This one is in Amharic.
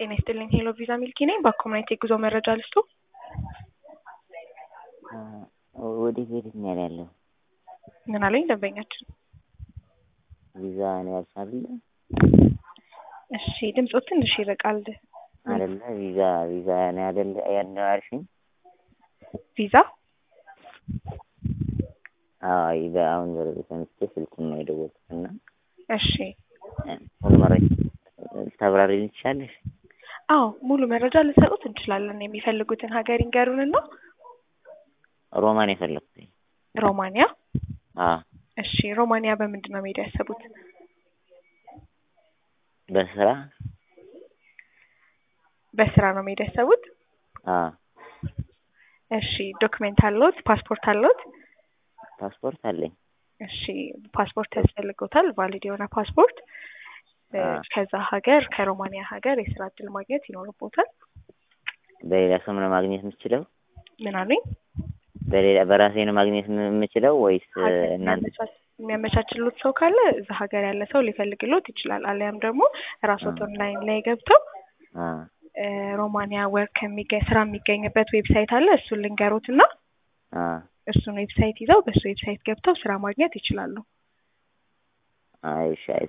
ጤና ይስጥልኝ ሄሎ ቪዛ ሚልኪ ነኝ። በኮሚኒቲ የጉዞ መረጃ ልስጡ። ወዴት ወዴት ነው ያለው? ምን አለኝ ደንበኛችን? ቪዛ ነው ያልሽ አይደለ? እሺ ድምፆ ትንሽ ይርቃል። አይደለ ቪዛ ቪዛ ነው አይደለ ያለው ያልሽኝ? ቪዛ አዎ በአሁን ዘረብ ሰምቼ ስልኩን ነው የደወልኩት እና እሺ ሙሉ መረጃ ታብራሪልኝ ትችያለሽ? አዎ ሙሉ መረጃ ልሰጡት እንችላለን። የሚፈልጉትን ሀገር ይንገሩንና ሮማን የፈለኩት ሮማንያ አዎ እሺ ሮማንያ በምንድን ነው መሄድ ያሰቡት? በስራ በስራ ነው መሄድ ያሰቡት? አዎ እሺ ዶክሜንት አለዎት? ፓስፖርት አለዎት? ፓስፖርት አለኝ። እሺ ፓስፖርት ያስፈልገውታል፣ ቫሊድ የሆነ ፓስፖርት። ከዛ ሀገር ከሮማንያ ሀገር የስራ እድል ማግኘት ይኖርቦታል። በሌላ ሰው ነው ማግኘት የምችለው? ምን አሉኝ? በሌላ በራሴ ነው ማግኘት የምችለው ወይስ እናንተ የሚያመቻችሉት ሰው ካለ እዛ ሀገር ያለ ሰው ሊፈልግሎት ይችላል። አሊያም ደግሞ ራስዎት ኦንላይን ላይ ገብተው ሮማንያ ወርክ የሚገኝ ስራ የሚገኝበት ዌብሳይት አለ። እሱን ልንገሮት እና እሱን ዌብሳይት ይዘው በሱ ዌብሳይት ገብተው ስራ ማግኘት ይችላሉ። አይ እሺ